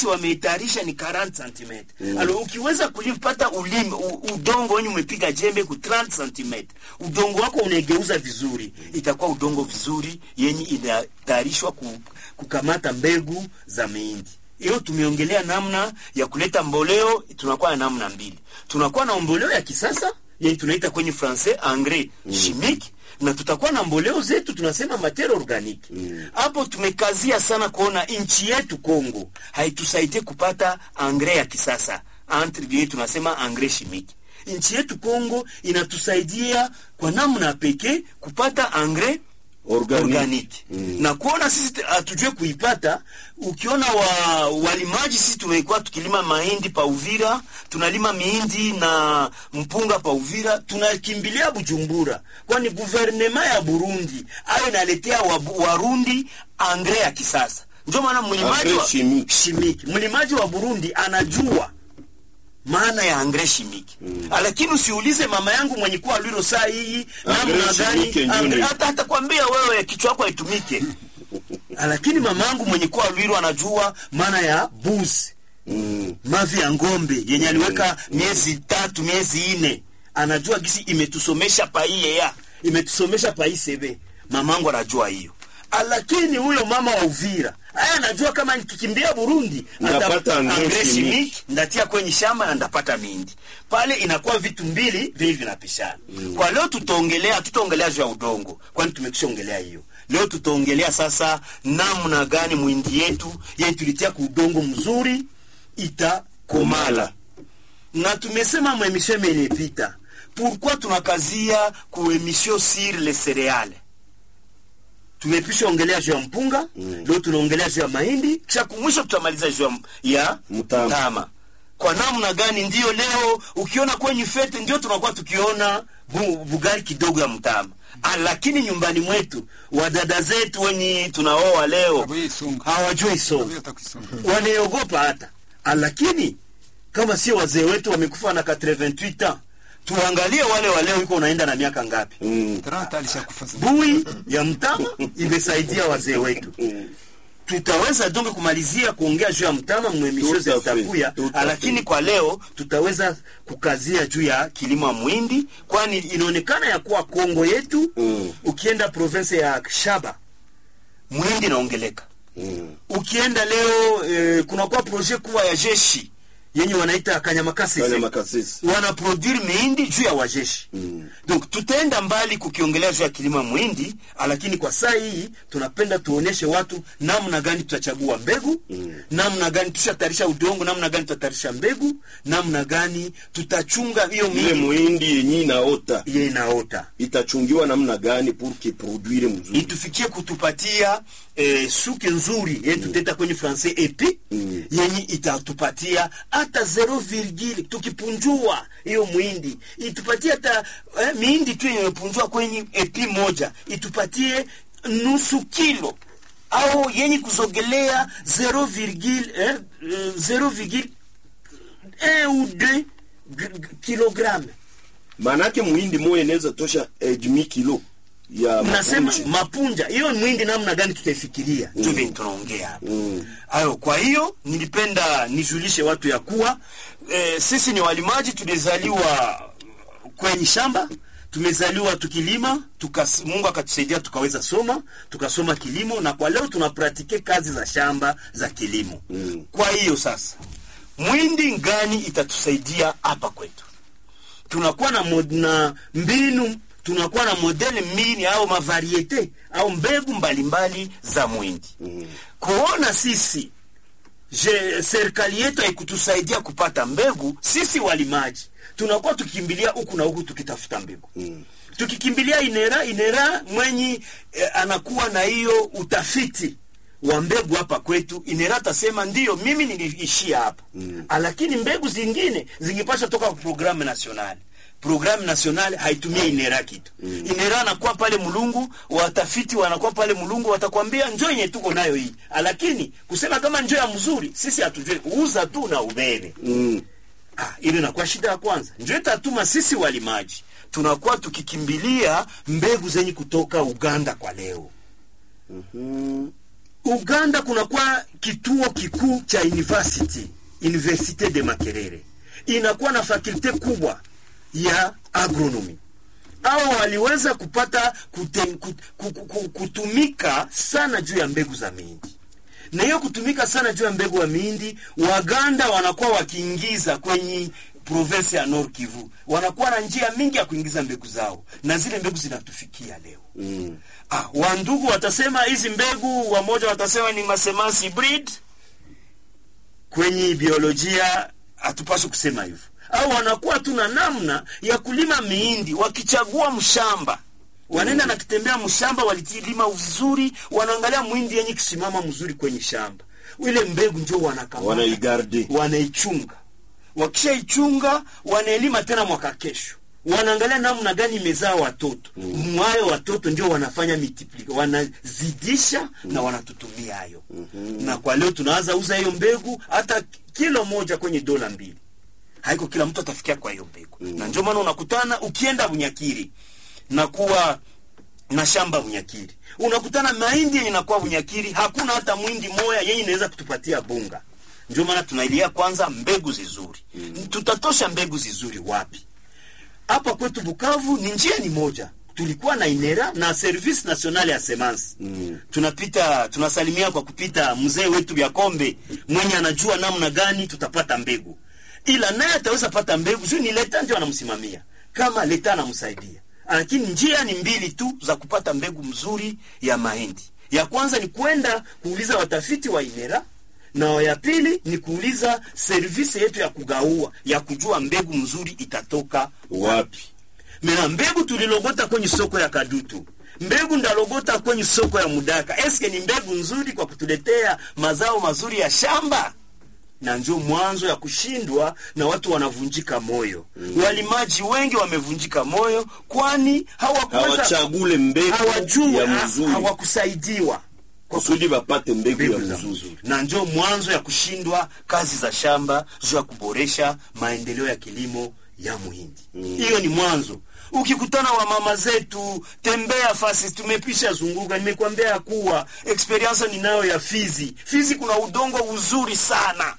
nafasi wameitayarisha ni 40 cm mm. alo ukiweza kulipata ulimi u, udongo wenye umepiga jembe ku 30 cm udongo wako unaegeuza vizuri itakuwa udongo vizuri yenye inatayarishwa ku, kukamata mbegu za mahindi hiyo tumeongelea namna ya kuleta mboleo tunakuwa na namna mbili tunakuwa na mboleo ya kisasa yenye tunaita kwenye francais engrais mm. chimique na tutakuwa na mboleo zetu tunasema materia organique hapo mm. tumekazia sana kuona nchi yetu Kongo haitusaidie kupata engrais ya kisasa entre guillemets tunasema engrais chimique nchi yetu Kongo inatusaidia kwa namna pekee kupata engrais Organic. organic mm. na kuona sisi t- hatujue kuipata ukiona wa, walimaji sisi tumekuwa tukilima mahindi pa Uvira tunalima mihindi na mpunga pa Uvira tunakimbilia Bujumbura kwani guvernema ya Burundi ayo inaletea wabu- Warundi angre ya kisasa ndio maana mlimaji Engrais wa, chimique. chimique mlimaji wa Burundi anajua maana ya angre shimiki mm. lakini usiulize mama yangu mwenye kuwa lwiro saa hii namna Engrais gani chimique ndio angre- ni- hata atakwambia wewe kichwa chako haitumike lakini mama yangu mwenye kuwa lwiro anajua maana ya buzi Mm. mavi ya ng'ombe yenye aliweka miezi tatu miezi ine anajua gisi imetusomesha paiye ya imetusomesha paisebe mamangu anajua hiyo Ah, lakini huyo mama wa Uvira aya anajua kama nikikimbia Burundi Ndapata ata- engrais engrais chimique. chimique, ndatia kwenye shamba na ndapata mindi pale inakuwa vitu mbili vili vinapishana mm. kwa leo tutaongelea tutaongelea juu ya udongo kwani tumekishaongelea hiyo leo tutaongelea sasa namna gani mwindi yetu yenye tulitia ku udongo mzuri itakomala na tumesema mwemisio imenipita pourquoi tunakazia ku emission sur les céréales tumepisha ongelea juu ya mpunga mm. leo tunaongelea juu ya mahindi kisha kumwisho tutamaliza juu ya- ya Mtama. mtama kwa namna gani ndiyo leo ukiona kwenye fete ndio tunakuwa tukiona bu, bugari kidogo ya mtama Ah, lakini nyumbani mwetu wadada zetu wenye tunaoa leo Hawajui songa. hawajui songa Hawajui hata kuisonga. wanaogopa hata Ah, lakini kama sio wazee wetu wamekufa na 88 ans tuangalie wale waleo iko unaenda na miaka ngapi Mm. Taranta alishakufa zamani. bui ya mtama imesaidia wazee wetu tutaweza donge kumalizia kuongea juu ya mtama mwemisho Tout à fait, zitakuya tout à lakini fait. kwa leo tutaweza kukazia juu ya kilimo ya mwindi kwani inaonekana ya kuwa kongo yetu Mm. ukienda province ya shaba mwindi inaongeleka Mm. ukienda leo eh, kunakuwa projet kubwa ya jeshi yenye wanaita kanyamakasisi Kanya makasisi. wanaproduire mihindi juu ya wajeshi Mm. donc tutaenda mbali kukiongelea juu ya kilimo ya mwindi lakini kwa saa hii tunapenda tuoneshe watu namna gani tutachagua mbegu mm. namna gani tushatarisha udongo namna gani tutatarisha mbegu namna gani tutachunga hiyo ile mihindi muhindi yenye inaota ye inaota itachungiwa namna gani pour que produire mzuri itufikie kutupatia eh, suke nzuri yenye tutaita kwenye francais epi Mm. yenye itatupatia hata zero virgule tukipunjua hiyo mwindi itupatie hata eh, mihindi tu yenye imepunjua kwenye epi moja itupatie nusu kilo au yenye kuzogelea zero virgule eh, eh, zero virgule un ou deux g- g- kilogramme maanake muhindi moya inaweza tosha eh, demi kilo ya nasema mapunji. mapunja hiyo mwindi namna gani tutaifikiria mm. ndio vile tunaongea hapa Mm. ayo kwa hiyo nilipenda nijulishe watu ya kuwa e, sisi ni walimaji tulizaliwa kwenye shamba tumezaliwa tukilima tukas, mungu akatusaidia tukaweza soma tukasoma kilimo na kwa leo tunapratike kazi za shamba za kilimo Mm. kwa hiyo sasa mwindi ngani itatusaidia hapa kwetu tunakuwa na, mod, na mbinu tunakuwa na modele mbili au mavariete au mbegu mbalimbali za mwindi Mm. kuona sisi je serikali yetu haikutusaidia kupata mbegu sisi walimaji tunakuwa tukikimbilia huku na huku tukitafuta mbegu Mm. tukikimbilia inera inera mwenyi eh, anakuwa na hiyo utafiti wa mbegu hapa kwetu inera atasema ndiyo mimi niliishia hapa mm. lakini mbegu zingine zingepasha toka kwa programu nationali programu nationale haitumia inera kitu mm. inera anakuwa pale mulungu watafiti wanakuwa pale mulungu watakwambia njo yenye tuko nayo hii lakini kusema kama njo ya mzuri sisi hatujui uza tu na ubebe Mm. Ah, ile inakuwa shida ya kwanza. Ndio itatuma sisi walimaji tunakuwa tukikimbilia mbegu zenye kutoka Uganda kwa leo. Mhm. uganda kunakuwa kituo kikuu cha university universite de makerere inakuwa na fakulte kubwa ya agronomy au waliweza kupata kute, kut, kut, kut, kutumika sana juu ya mbegu za mihindi na hiyo kutumika sana juu ya mbegu ya mihindi waganda wanakuwa wakiingiza kwenye province ya Nord Kivu wanakuwa na njia mingi ya kuingiza mbegu zao na zile mbegu zinatufikia leo Mm. ah, wandugu watasema hizi mbegu wamoja watasema ni masemasi breed kwenye biolojia hatupaswi kusema hivyo au wanakuwa tuna namna ya kulima mihindi wakichagua mshamba wanaenda na kitembea mshamba walitilima vizuri wanaangalia mwindi yenye kisimama mzuri kwenye shamba ile mbegu njo wanakamata Wanaigarde. wanaichunga wakishaichunga wanaelima tena mwaka kesho wanaangalia namna gani imezaa watoto mm. mwayo watoto ndio wanafanya multiplica wanazidisha mm. na wanatutumia hayo mm-hmm. na kwa leo tunaanza uza hiyo mbegu hata kilo moja kwenye dola mbili haiko kila mtu atafikia kwa hiyo mbegu mm. na ndio maana unakutana ukienda bunyakiri na kuwa na shamba bunyakiri unakutana mahindi yenye inakuwa bunyakiri hakuna hata mwindi moya yenye inaweza kutupatia bunga ndio maana tunailia kwanza mbegu zizuri mm. tutatosha mbegu zizuri wapi hapa kwetu Bukavu ni njia ni moja. Tulikuwa na Inera na Service National ya Semence. Mm. Tunapita tunasalimia kwa kupita mzee wetu vya kombe mwenye anajua namna gani tutapata mbegu. Ila naye ataweza pata mbegu, sio ni leta ndio anamsimamia. Kama leta anamsaidia. Lakini njia ni mbili tu za kupata mbegu mzuri ya mahindi. Ya kwanza ni kwenda kuuliza watafiti wa Inera na ya pili ni kuuliza servisi yetu ya kugaua ya kujua mbegu mzuri itatoka wapi mena mbegu tulilogota kwenye soko ya kadutu mbegu ndalogota kwenye soko ya mudaka eske ni mbegu nzuri kwa kutuletea mazao mazuri ya shamba na njo mwanzo ya kushindwa na watu wanavunjika moyo mm. walimaji wengi wamevunjika moyo kwani hawakuweza hawachagule mbegu hawajui ya ha- mzuri hawakusaidiwa kwa kusudi bapate mbegu ya mbegu za mzuri mzuri na njo mwanzo ya kushindwa kazi za shamba juu ya kuboresha maendeleo ya kilimo ya muhindi hiyo ni mwanzo ukikutana wa mama zetu tembea fasi tumepisha zunguka nimekwambia ya kuwa experience ninayo ya fizi fizi kuna udongo uzuri sana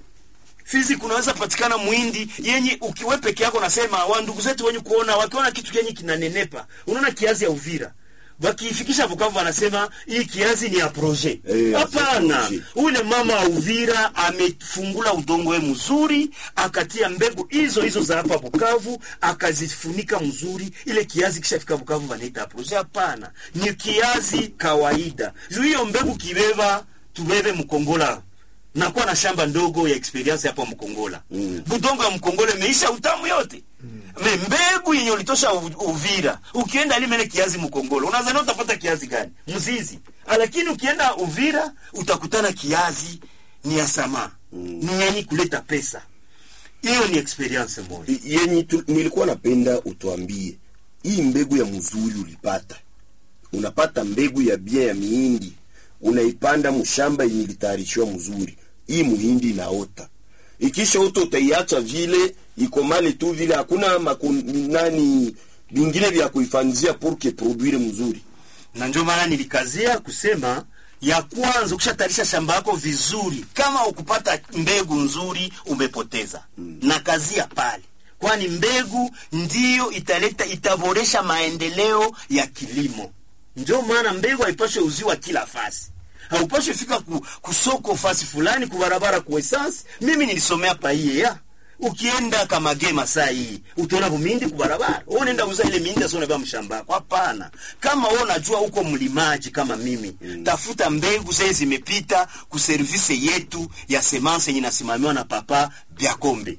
fizi kunaweza patikana mwindi yenye ukiwe peke yako nasema wa ndugu zetu wenye kuona wakiona kitu kenye kinanenepa unaona kiazi ya uvira wakiifikisha Bukavu wanasema hii kiazi ni ya projet. Eh, Hapana, projet. ule mama wa Uvira amefungula udongo we mzuri, akatia mbegu hizo hizo za hapa Bukavu, akazifunika mzuri. Ile kiazi kishafika Bukavu wanaita projet. Hapana, ni kiazi kawaida. Juu hiyo mbegu kibeba tubebe Mkongola nakuwa na shamba ndogo ya experience hapo Mkongola mm. budongo ya Mkongola imeisha utamu yote me mbegu yenye ulitosha U- Uvira ukienda limele kiazi Mkongola unadhani utapata kiazi gani? Mzizi. Ah, Lakini ukienda Uvira utakutana kiazi ni ya samaa mm. ni yenye kuleta pesa. Hiyo ni experience moja. I- yenye tu, nilikuwa napenda utuambie hii mbegu ya mzuri ulipata unapata mbegu ya bia ya mihindi unaipanda mshamba yenye ilitayarishiwa mzuri hii muhindi inaota ikisha ota utaiacha vile ikomale tu vile hakuna makun, nani vingine vya kuifanzia purke produire mzuri na ndio maana nilikazia kusema ya kwanza ukishatayarisha shamba yako vizuri kama ukupata mbegu nzuri umepoteza mm. na kazia pale kwani mbegu ndiyo italeta itaboresha maendeleo ya kilimo ndio maana mbegu haipashwe uziwa kila fasi haupashwe fika ku, kusoko fasi fulani kubarabara kuesansi mimi nilisomea paiye ya ukienda kamagema saa hii utaona vumindi kubarabara wewe unaenda uza ile mindi asio unabeba mshamba yako hapana kama wewe unajua uko mlimaji kama mimi mm. tafuta mbegu zile zimepita ku service yetu ya semence yenye inasimamiwa na papa Byakombe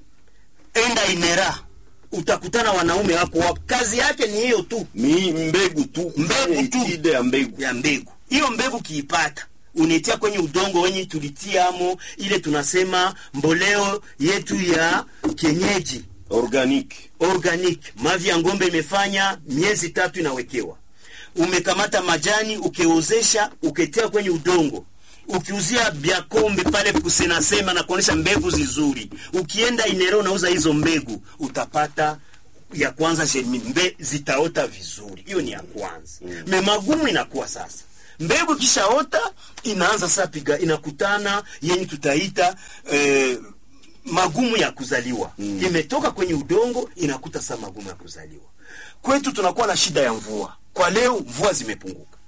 enda Inera utakutana wanaume hapo hapo kazi yake ni hiyo tu Mi, mbegu tu Mbegu kufanya tu. etide ya mbegu ya mbegu hiyo mbegu kiipata unaitia kwenye udongo wenye tulitiamo ile tunasema mboleo yetu ya kienyeji organique organic mavi ya ngombe imefanya miezi tatu inawekewa umekamata majani ukeozesha uketia kwenye udongo ukiuzia biakombe pale kusenasema na kuonesha mbegu zizuri ukienda inero unauza hizo mbegu utapata ya kwanza germine mbe zitaota vizuri hiyo ni ya kwanza mm. me magumu inakuwa sasa mbegu ikishaota inaanza sasa piga inakutana yenye tutaita eh, magumu ya kuzaliwa mm. imetoka kwenye udongo inakuta saa magumu ya kuzaliwa kwetu tunakuwa na shida ya mvua kwa leo mvua zimepunguka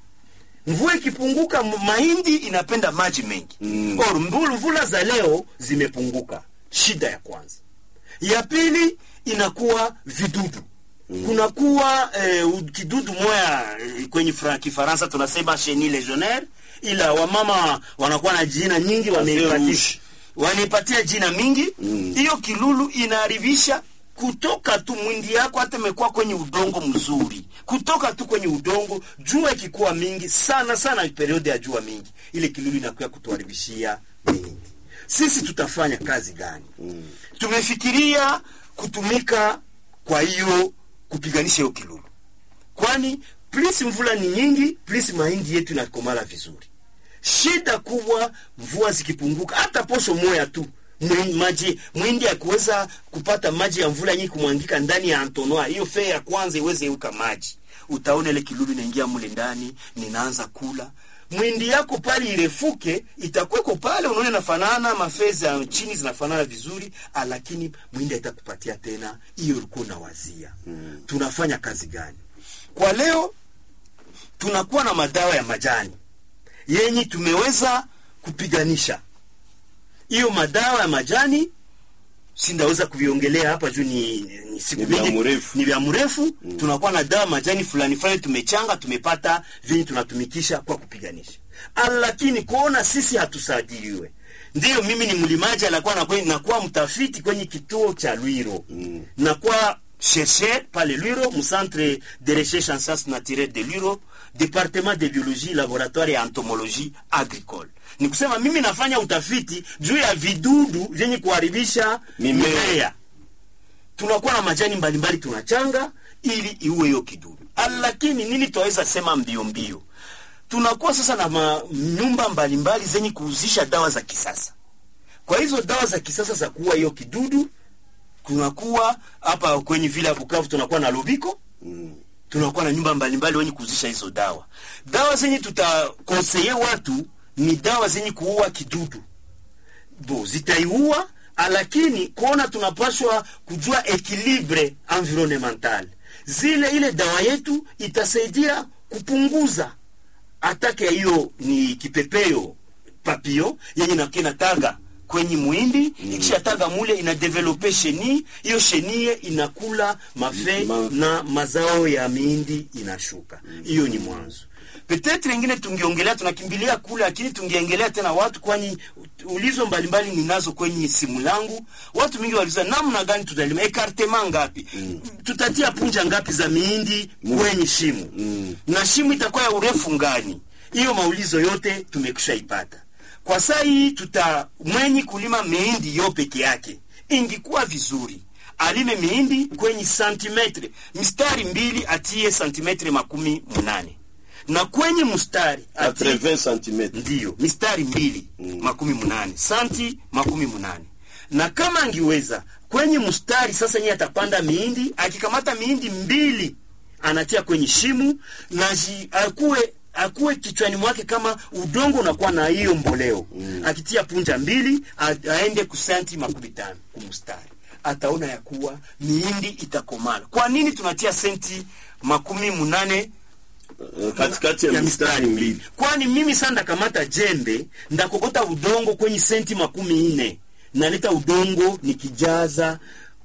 mvua ikipunguka m- mahindi inapenda maji mengi Mm. or mvula, mvula za leo zimepunguka shida ya kwanza ya pili inakuwa vidudu mm. kunakuwa eh, u- kidudu moya eh, kwenye fra, kifaransa tunasema chenille legionnaire ila wamama wanakuwa na jina nyingi wameipatia rouge. wanaipatia jina mingi Mm. hiyo kilulu inaharibisha kutoka tu mwindi yako hata imekuwa kwenye udongo mzuri kutoka tu kwenye udongo jua ikikuwa mingi sana sana periode ya jua mingi ile kilulu inakuya kutuharibishia mingi sisi tutafanya kazi gani Mm. tumefikiria kutumika kwa hiyo kupiganisha hiyo kilulu kwani plus mvula ni nyingi plus mahindi yetu inakomala vizuri shida kubwa mvua zikipunguka hata posho moya tu mwi- maji mwindi akuweza kupata maji ya mvula nyingi kumwangika ndani ya antonoa hiyo fee ya kwanza iweze euka maji utaona ile kilulu inaingia mule ndani ninaanza kula mwindi yako pale irefuke itakweko pale unaona inafanana mafee za chini zinafanana vizuri ah, lakini mwindi haitakupatia tena hiyo ulikuwa unawazia mm. tunafanya kazi gani kwa leo tunakuwa na madawa ya majani yenye tumeweza kupiganisha hiyo madawa ya majani sindaweza kuviongelea hapa juu ni, ni siku Ni vya mingi- mrefu. ni vya mrefu mm. tunakuwa na dawa majani fulani fulani tumechanga tumepata vyenye tunatumikisha kwa kupiganisha Ah, lakini kuona sisi hatusajiliwe ndiyo mimi ni mlimaji anakuwa nakuwa, nakuwa mtafiti kwenye kituo cha lwiro mm. nakuwa chercheur pale lwiro mcentre de recherche en sciences naturelles de lwiro département de biologie laboratoire ya entomologie agricole ni kusema mimi nafanya utafiti juu ya vidudu vyenye kuharibisha Mimea. mimea tunakuwa na majani mbalimbali tunachanga ili iue hiyo kidudu Ah, lakini nini twaweza sema mbio mbio tunakuwa sasa na ma- nyumba mbalimbali zenye kuhuzisha dawa za kisasa kwa hizo dawa za kisasa za kuua hiyo kidudu kunakuwa hapa kwenye vile ya bukavu tunakuwa na lobiko Mm. tunakuwa na nyumba mbalimbali wenye kuuzisha hizo dawa dawa zenye tutakonseye watu ni dawa zenye kuua kidudu bo zitaiua lakini kuona tunapashwa kujua ekilibre environnemental zile ile dawa yetu itasaidia kupunguza atake ya hiyo ni kipepeo papio yenye nakia inataga kwenye mwindi mm. ikishataga mule inadevelope sheni hiyo shenie inakula mafe Ma- na mazao ya miindi inashuka hiyo ni mwanzo petetre ingine tungeongelea tunakimbilia kule lakini tungeongelea tena watu kwani ulizo mbalimbali ninazo kwenye simu langu watu mingi waliuliza namna gani tutalima ekartema ngapi mm. tutatia punja ngapi za miindi kwenye shimo Mm. na shimo itakuwa ya urefu ngani hiyo maulizo yote tumekusha ipata kwa saa hii tuta mwenye kulima mihindi yo peke yake ingikuwa vizuri alime mihindi kwenye santimetre mistari mbili atie santimetre makumi munane na kwenye mstari atie 80 cm ndiyo mistari mbili mm. makumi munane santi makumi munane na kama angiweza kwenye mstari sasa nye atapanda miindi akikamata miindi mbili anatia kwenye shimu na ji, akuwe akuwe kichwani mwake kama udongo unakuwa na hiyo mboleo mm. akitia punja mbili a, aende kusanti makumi tano kumstari ataona ya kuwa miindi itakomala kwa nini tunatia senti makumi munane Eh, katikati ya mistari mbili kwani mimi sasa ndakamata jembe ndakokota udongo kwenye senti makumi nne naleta udongo nikijaza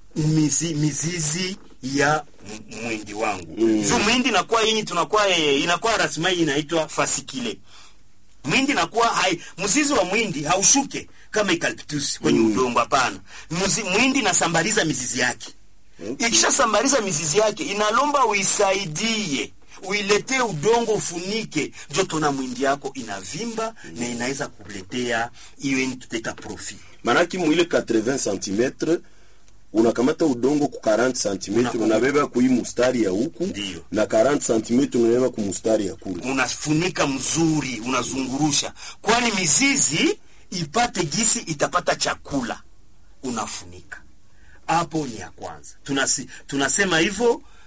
mizi, mizizi ya m- mwindi wangu mm. so mwindi inakuwa yenye tunakuwa eh, inakuwa rasimai inaitwa fasikile mwindi nakuwa hai mzizi wa mwindi haushuke kama eucalyptus kwenye mm. udongo hapana Mzi- mwindi nasambaliza mizizi yake Okay. ikishasambaliza mizizi yake inalomba uisaidie uiletee udongo ufunike joto na mwindi yako inavimba na inaweza kuletea hiyo yenye tutaita profit manaki mwile 80 cm unakamata udongo ku 40 cm Unakumbuka. unabeba kui mustari ya huku Ndiyo. na 40 cm unabeba ku mustari ya kule unafunika mzuri unazungurusha kwani mizizi ipate gisi itapata chakula unafunika hapo ni ya kwanza Tunasi, tunasema hivyo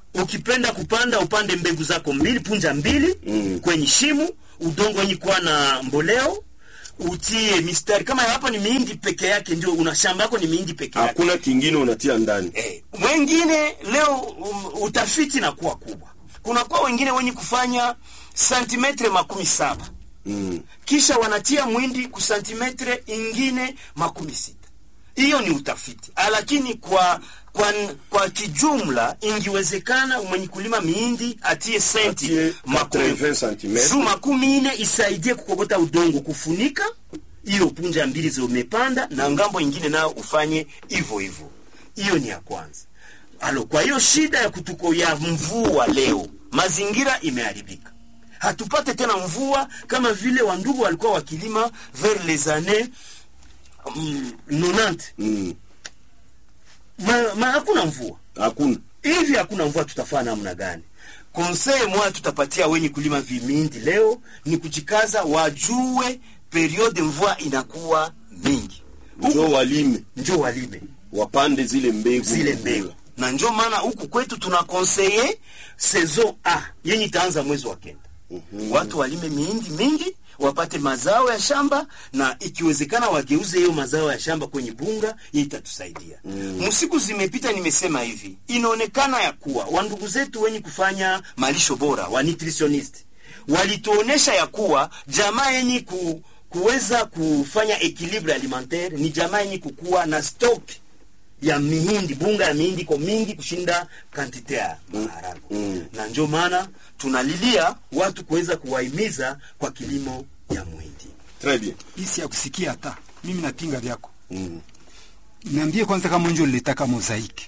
ukipenda kupanda upande mbegu zako mbili punja mbili Mm. kwenye shimu udongo wenye kuwa na mboleo utie mistari kama hapa ni miindi peke yake ndio una shamba yako ni miindi peke yake hakuna kingine unatia ndani eh, wengine leo um, utafiti na kuwa kubwa kunakuwa wengine wenye kufanya santimetre makumi saba mm. kisha wanatia mwindi ku santimetre ingine makumi sita hiyo ni utafiti Ah, lakini kwa kwa, kwa kijumla ingiwezekana mwenye kulima miindi atie senti Atie makumi 80 cm. juu makumi ine isaidie kukokota udongo kufunika hiyo punja mbili zimepanda na ngambo ingine nayo ufanye hivyo hivyo hiyo ni ya kwanza alo kwa hiyo shida ya kutuko ya mvua leo mazingira imeharibika hatupate tena mvua kama vile wandugu walikuwa wakilima vers les années mm, 90 Mm. ma, ma hakuna mvua hakuna hivi hakuna mvua tutafaa namna gani konseye moya tutapatia wenye kulima vimindi leo ni kujikaza wajue periode mvua inakuwa mingi njo walime njo walime wapande zile mbegu zile mbegu na njo maana huku kwetu tuna konseye saison a yenye itaanza mwezi wa kenda Mhm. watu walime miindi mingi wapate mazao ya shamba na ikiwezekana wageuze hiyo mazao ya shamba kwenye bunga hii itatusaidia Mm. msiku zimepita nimesema hivi inaonekana ya kuwa wandugu zetu wenye kufanya malisho bora wa nutritionist walituonesha ya kuwa jamaa yenye ku, kuweza kufanya equilibre alimentaire ni jamaa yenye kukuwa na stock ya mihindi bunga ya mihindi iko mingi kushinda kantite ya maharagwe Mm. na ndio maana tunalilia watu kuweza kuwahimiza kwa kilimo ya mwindi Très bien. isi ya kusikia hata mimi napinga vyako Mm. niambie kwanza kama njo lilitaka mozaiki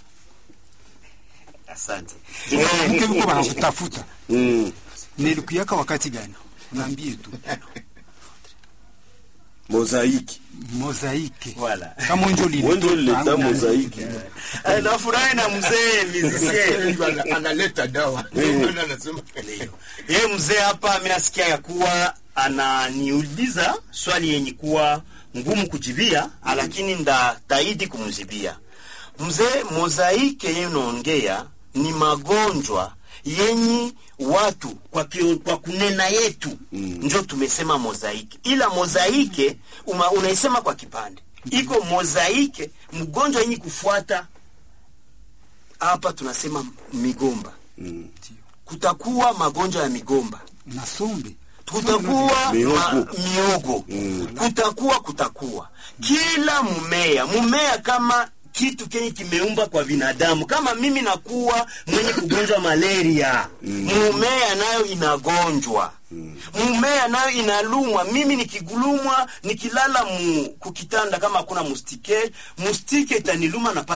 asante mke viko wanakutafuta Mm. nilikuyaka wakati gani naambie tu mozaiki mozaike Wala. kama njo wenjo lileta mozaiki Eh, nafurahi na mzee musicien Ana- analeta dawa Ndio maana anasema yeye mzee hapa mi nasikia ya kuwa ananiuliza swali yenye kuwa ngumu kujibia lakini ndataidi kumjibia mzee mozaike yenye unaongea ni magonjwa yenye watu kwa, kio, kwa kunena yetu mm. njo tumesema mozaike ila mozaike uma, unaisema kwa kipande iko mozaike mgonjwa yenye kufuata hapa tunasema migomba Mm. kutakuwa magonjwa ya migomba na sombe kutakuwa Mihogo. ma, miogo Mm. kutakuwa kutakuwa kila mmea mmea kama kitu kenye kimeumba kwa binadamu kama mimi nakuwa mwenye kugonjwa malaria mumea nayo inagonjwa mumea nayo inalumwa mimi nikigulumwa nikilala mu kukitanda kama hakuna mustike mustike itaniluma na